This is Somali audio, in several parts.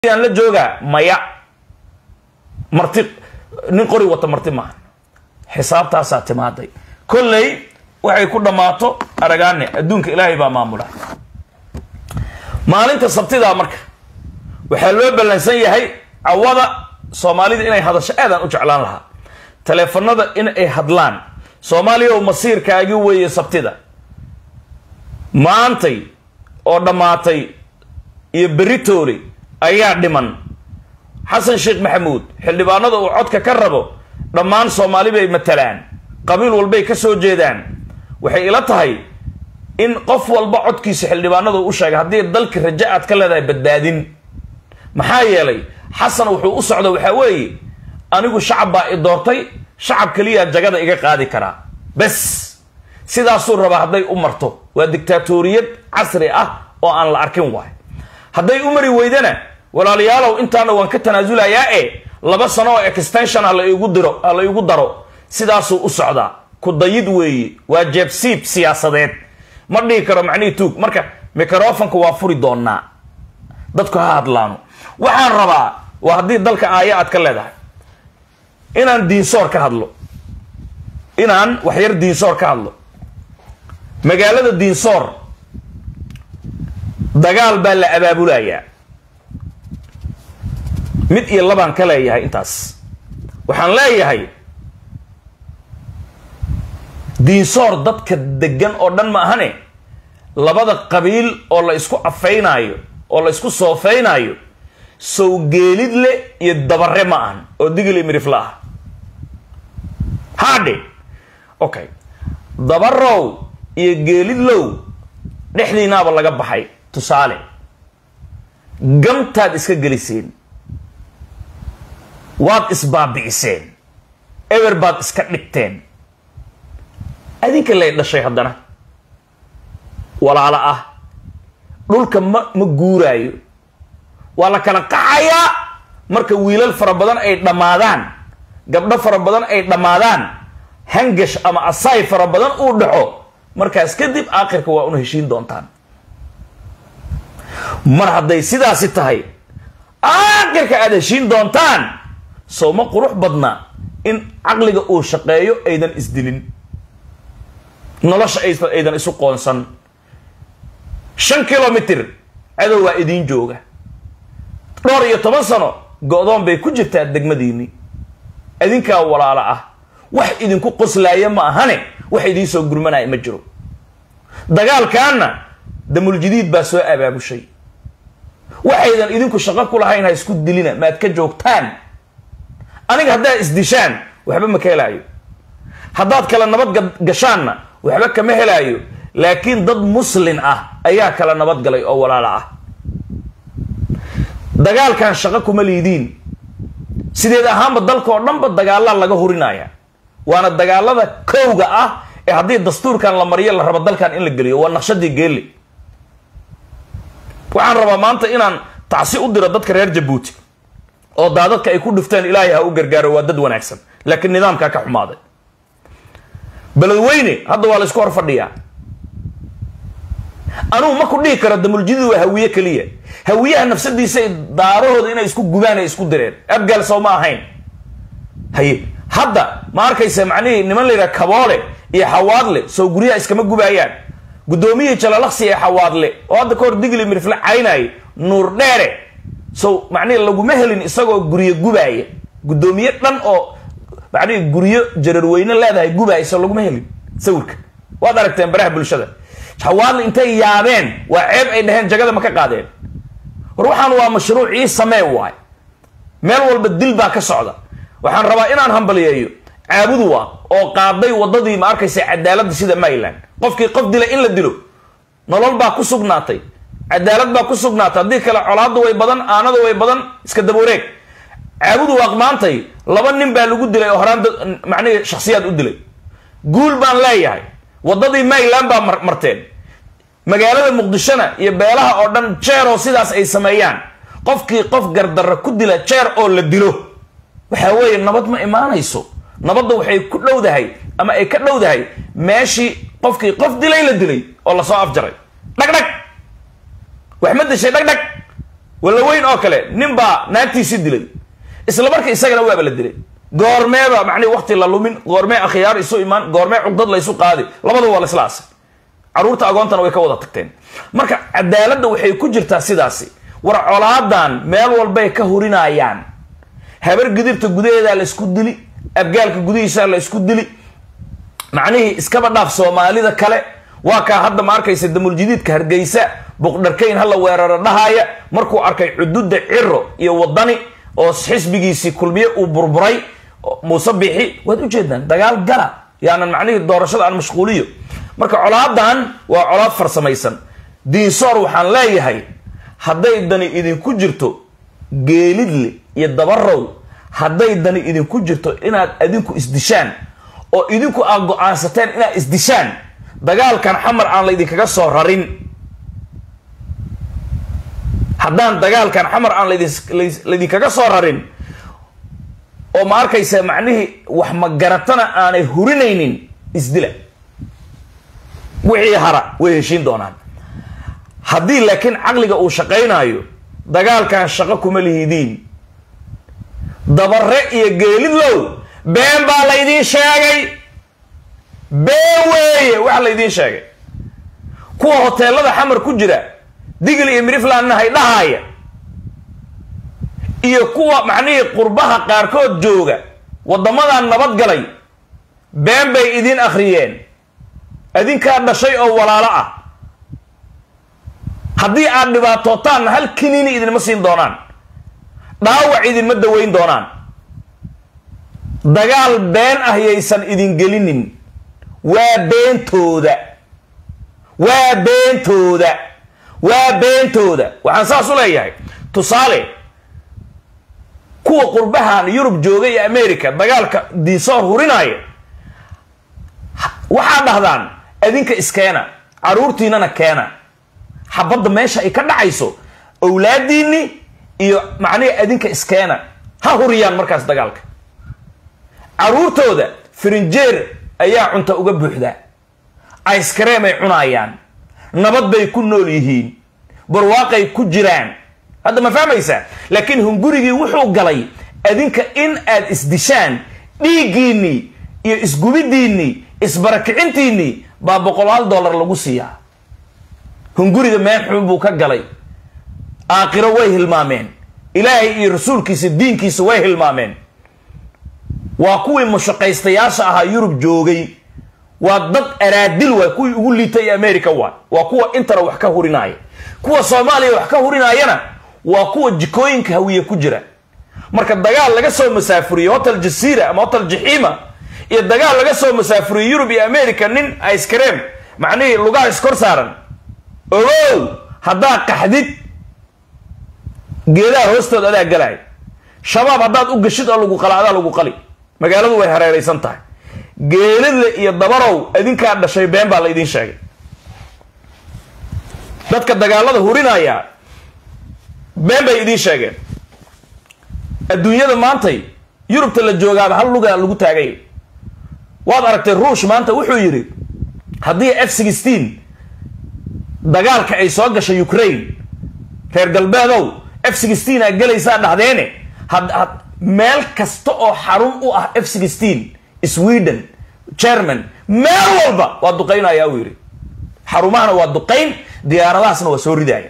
la joogaa maya marti nin qori wata marti maaha xisaabtaasaa timaaday kolley waxay ku dhammaato aragaane adduunka ilaahay baa maamula maalinta sabtidaa marka waxaa loo ballansan yahay cawada soomaalida inay hadasho aadaan u jeclaan lahaa taleefanada in ay hadlaan soomaaliya oo masiirkaagi weeye sabtida maantay oo dhammaatay iyo beritoole ayaa dhiman xasan sheekh maxamuud xildhibaanada uu codka ka rabo dhammaan soomaali bay matalaan qabiil walbay ka soo jeedaan waxay ila tahay in qof walba codkiisa xildhibaanada u sheegay haddii dalka raja aad ka leedahay badbaadin maxaa yeelay xasan wuxuu u socda waxaa weeye anigu shacab baa i doortay shacab keliyaa jagada iga qaadi karaa bes sidaasuu rabaa hadday u marto waa dictaatoriyad casri ah oo aan la arkin waay hadday u mari weydana walaalayaalow intaana waan ka tanaasulayaa e laba sano oo extension ha la igu diro ha la igu daro sidaasuu u socdaa ku dayid weeye waa jeebsiib siyaasadeed ma dhihi karo macnihii tuug marka microfonka waa furi doonaa dadku ha hadlaano waxaan rabaa waa haddii dalka aaya aad ka leedahay inaan diinsoor ka hadlo inaan waxyar diinsoor ka hadlo magaalada diinsoor dagaal baa la abaabulayaa mid iyo labaan ka leeyahay intaas waxaan leeyahay diinsoor dadka degan oo dhan ma ahane labada qabiil oo la isku afeynaayo oo la isku soofeynaayo sowgeelidle iyo dabare ma ahan oo digili mirifla ah haadhe okay dabarow iyo geelidlow dhexdiinaaba laga baxay tusaale gamtaad iska geliseen waad isbaabi'iseen eber baad iska dhigteen adinka lay dhashay haddana walaalo ah dhulka ma ma guuraayo waa la kala qaxayaa marka wiilal fara badan ay dhammaadaan gabdho fara badan ay dhammaadaan hangash ama asaay fara badan uu dhaxo markaas kadib aakhirka waa una heshiin doontaan mar hadday sidaasi tahay aakhirka aada heshiin doontaan soo ma qurux badna in caqliga uu shaqeeyo aydan isdilin nolosha aydan isu qoonsan shan kilomitr cadow waa idiin jooga dhowr iyo toban sano go-doon bay ku jirtaa degmadiinni idinkaa walaalo ah wax idinku qoslaaya ma ahane wax idiin soo gurmanaya ma jiro dagaalkaana damuljadiid baa soo abaabushay waxaydan idinku shaqo ku lahayn ha isku dilina maad ka joogtaan aniga haddaad isdishaan waxba ma ka helaayo haddaad kala nabad gashaanna waxba kama helaayo laakiin dad muslin ah ayaa kala nabad galay oo walaalo ah dagaalkan shaqo kuma liidiin sideed ahaanba dalka oo dhanba dagaalaa laga hurinaya waana dagaalada kowga ah ee haddii dastuurkan la mariyo la rabo dalkan in la geliyo waa naqshadii geelle waxaan rabaa maanta inaan tacsi u diro dadka reer jabuuti oo daadadka ay ku dhufteen ilaahay ha u gargaaro waa dad wanaagsan laakiin nidaamkaa ka xumaaday beledweyne hadda waa la isku hor fadhiyaa anugu ma ku dhihi karo damuljadiid waa hawiye keliya hawiyaha nafsadiisa daarahooda inay isku gubaan ay isku direen abgaal sow ma ahayn haye hadda ma arkaysa macnihii niman la yidhaha kaboole iyo xawaadle sow guryaha iskama gubaayaan guddoomiyihii jalalaqsi ee xawaadle oo hadda ka hor digli mirifle caynaaye nuur dheere sow macnihii laguma helin isagoo guryo gubaaya guddoomiye dhan oo macnihii guryo jararweyne leedahay gubaaya so laguma helin sawirka waad aragteen baraha bulshada xawaadle intay yaabeen waa ceeb ay dhaheen jagada ma ka qaadeen war waxaan waa mashruuc ii samee waay meel walba dil baa ka socda waxaan rabaa inaan hambaliyeeyo caabudu waa oo qaaday wadadii ma arkaysa cadaaladda sida maryland qofkii qof dila in la dilo nolol baa ku sugnaatay cadaalad baa ku sugnaatay haddii kale colaaddu way badan aanadu way badan iska dabawareeg caabudu waaq maantay laba nin baa lagu dilay oo horaan macnihii shaksiyaad u dilay guul baan leeyahay wadadii maryland baa marteen magaalada muqdishona iyo beelaha oo dhan jeeroo sidaas ay sameeyaan qofkii qof gardarra ku dila jeer oo la dilo waxaa weeye nabad ma imaanayso nabadda waxay ku dhowdahay ama ay ka dhowdahay meeshii qofkii qof dilay la dilay oo lasoo afjaray dhagdhag wax ma dishay dhagdhag walaweyn oo kale nin baa naagtiisi dilay isla marka isagana waaba la dilay goormeeba macnihi wakti la lumin goormee akhyaar isu imaan goormee cugdad la isu qaadi labadaba waa la isla asay caruurta agoontana way ka wada tagteen marka cadaaladda waxay ku jirtaa sidaasi war colaadan meel walbay ka hurinayaan habar gidirta gudaheedaa la isku dili abgaalka gudihiisaa la isku dili macnihii iskaba dhaaf soomaalida kale waa kaa hadda ma arkaysa damuljadiidka hargeysa buqdharkayn hala weeraro dhahaaya markuu arkay cududa ciro iyo wadani oo xisbigiisii kulmiye uu burburay muuse bixi waad ujeedaan dagaal gala yaanan macnihii doorashada aan mashquuliyo marka colaadan waa colaad farsamaysan diinsoor waxaan leeyahay hadday dani idinku jirto geelidle iyo dabarow hadday dani idinku jirto inaad adinku isdishaan oo idinku aad go-aansateen inaad isdishaan dagaalkan xamar aan laydinkaga soo rarin haddaan dagaalkan xamar aan laydinkaga soo rarin oo ma arkaysa macnihii wax magaratana aanay hurinaynin isdila wixii hara way heshiin doonaan haddii laakiin caqliga uu shaqaynaayo dagaalkan shaqo kuma lihidiin dabare iyo geelidlow been baa laydiin sheegay been weeye waxa laydiin sheegay kuwa hoteelada xamar ku jira digl iyo miriflandna hay dhahaaya iyo kuwa macnihii qurbaha qaarkood jooga waddamadan nabadgalay been bay idin akhriyeen adinkaa dhashay oo walaalo ah haddii aad dhibaatootaanna hal kiniini idinma siin doonaan dhaawac idinma daweyn doonaan dagaal been ah yaysan idin gelinin waa beentooda waa beentooda waa beentooda waxaan saas u leeyahay tusaale kuwa qurbahan yurub jooga iyo america dagaalka diisoor hurinaya waxaa dhahdaan adinka iskeena caruurtiinana keena xabadda meesha ay ka dhacayso owlaadiinni iyo macnihi adinka iskeena ha huriyaan markaas dagaalka caruurtooda firinjeer ayaa cunta uga buuxdaa icecareem ay cunaayaan nabad bay ku nool yihiin barwaaqay ku jiraan hadda ma fahmaysaa laakiin hungurigii wuxuu galay adinka in aad isdishaan dhiiggiinnii iyo isgubidiinnii isbarakicintiinnii baa boqolaal dollar lagu siiyaa hunguriga meel xun buu ka galay aakhiro way hilmaameen ilaahay iyo rasuulkiisa diinkiisa way hilmaameen waa kuwii mushaqaystayaasha ahaa yurub joogay waa dad araadil waay kuwii ugu liitay america waay waa kuwa intana wax ka hurinaya kuwa soomaaliya wax ka hurinaayana waa kuwa jikooyinka hawiye ku jira marka dagaal laga soo masaafuriyo hotel jasiira ama hotel jaxiima iyo dagaal laga soo masaafuriyo yurub iyo america nin icecareem macnihii lugaha iskor saaran ogow haddaa qaxdid geedaha hoostooda adaa galay shabaab haddaad u gashid oo lagu qala adaa lagu qali magaaladu way hareeraysan tahay geelidle iyo dabarow adinkaa dhashay been baa la idiin sheegay dadka dagaalada hurinaya been bay idiin sheegeen adduunyada maantay yurubta la joogaaba hal lugaa lagu taagay waad aragtay ruush maanta wuxuu yidhi haddii f sixteen dagaalka ay soo gashay ukraine reer galbeedow f sixteen aa gelaysaa dhahdeene had meel kasta oo xarun u ah f sixteen sweden german meel walba waa duqaynaya uu yidhi xarumahana waa duqayn diyaaradahaasna waa soo ridaaya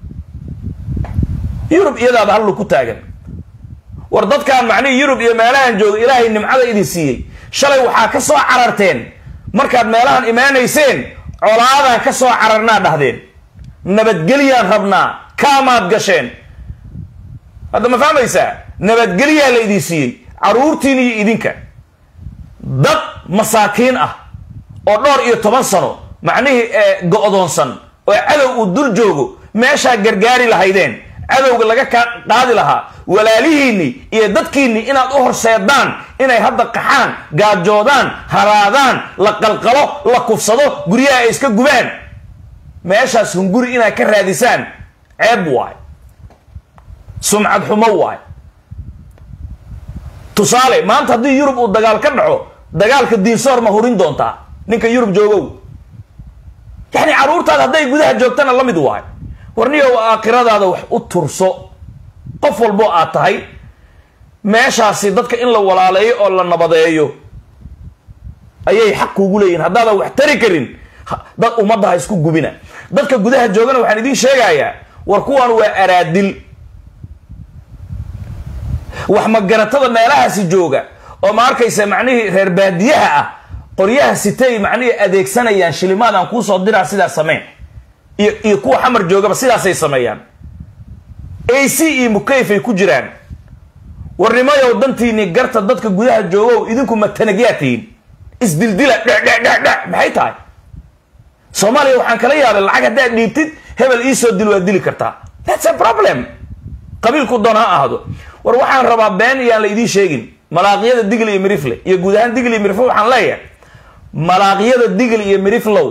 yurub iyadaaba hallu ku taagan war dadkaan macnihii yurub iyo meelahan jooga ilaahay nimcada idin siiyey shalay waxaa ka soo cararteen markaad meelahan imaanayseen colaadaan ka soo cararnaa dhahdeen nabadgelyaan rabnaa kaamaad gasheen hadda ma fahmaysaa nabadgelyaa la idin siiyey caruurtiin iyo idinka dad masaakiin ah oo dhowr iyo toban sano macnihii go-doonsan oo cadow uu dul joogo meeshaa gargaari lahaydeen cadowga laga ka qaadi lahaa walaalihiinni iyo dadkiinni inaad u horseedaan inay hadda qaxaan gaajoodaan haraadaan la qalqalo la kufsado guryaha ay iska gubaan meeshaas hunguri inaad ka raadisaan ceeb waay sumcad xumo waay tusaale maanta haddii yurub uu dagaal ka dhaco dagaalka diinsoor ma hurin doontaa ninka yurub joogow yacni carruurtaada hadday gudaha joogtana la mid waay warniyow aakhiradaada wax u turso qof walbo aad tahay meeshaasi dadka in la walaaleeyo oo la nabadeeyo ayay xaq kuugu leeyihin haddaadan wax tari karin dad ummadda ha isku gubina dadka gudaha joogana waxaan idiin sheegayaa war kuwan waa araadil wax magaratada meelahaasi jooga oo ma arkaysa macnihii reer baadiyaha ah qoryaha sitay macnihii adeegsanayaan shilimaadaan kuusoo diraa sidaas sameyn iyo iyo kuwa xamar joogaba sidaasay sameeyaan a c iyo mukayfay ku jiraan warnimayow dantiini garta dadka gudaha joogow idinku matanagyaa tihiin isdildila dhedhedhedhe maxay tahay soomaaliya waxaan kala yaabay lacag haddaad dhiibtid hebel iisoo dil waad dili kartaa thats a problem qabiilku doon ha ahdo war waxaan rabaa been iyaan la idiin sheegin malaaqyada digl iyo mirifle iyo guud ahaan digl iyo mirifle waxaan leeyahay malaaqyada digl iyo miriflow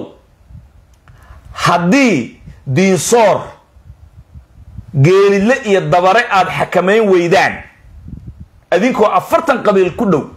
haddii diinsoor geelidle iyo dabare aada xakamayn weydaan adinkoo afartan qabiil ku dhow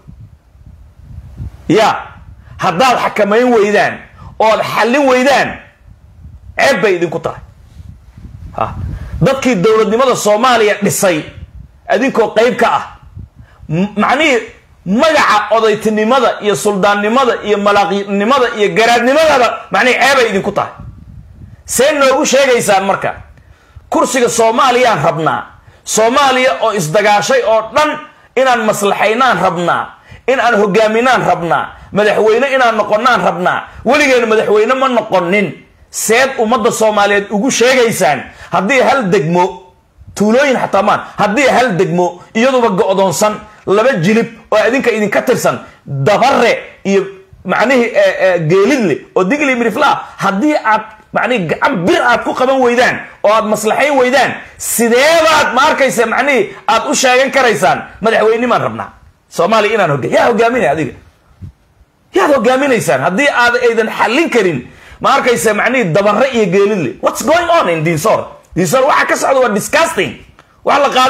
ya haddaad xakamayn weydaan ood xallin weydaan ceeb bay idinku tahay ha dadkii dowladnimada soomaaliya dhisay adinkoo qayb ka ah macnihii magaca odaytinimada iyo suldaannimada iyo malaaqnimada iyo garaadnimadaba macnihii ceebay idinku tahay see noogu sheegaysaan marka kursiga soomaaliyaan rabnaa soomaaliya oo isdagaashay oo dhan inaan maslaxaynaan rabnaa in aan hogaaminaan rabnaa madaxweyne inaan noqonnaan rabnaa weligeena madaxweyne ma noqonin seed ummadda soomaaliyeed ugu sheegaysaan haddii hal degmo tuulooyin xataa maan haddii hal degmo iyaduba go-doonsan laba jilib oo idinka idinka tirsan dabare iyo macnihii geelidle oo digli miriflaa haddii aad macnihi gacan bir aad ku qaban weydaan oo aad maslaxayn weydaan sideebaad ma arkaysa macnihii aad u sheegan karaysaan madaxweynimaan rabnaa soomaaliya inaan hoga yaa hogaaminaya adiga yaad hogaaminaysaan haddii aad aydan xallin karin ma arkaysa macnihii dabare iyo geelidle what's going on in dinsor dinsor waxa ka socda waa disgusting wax la qaad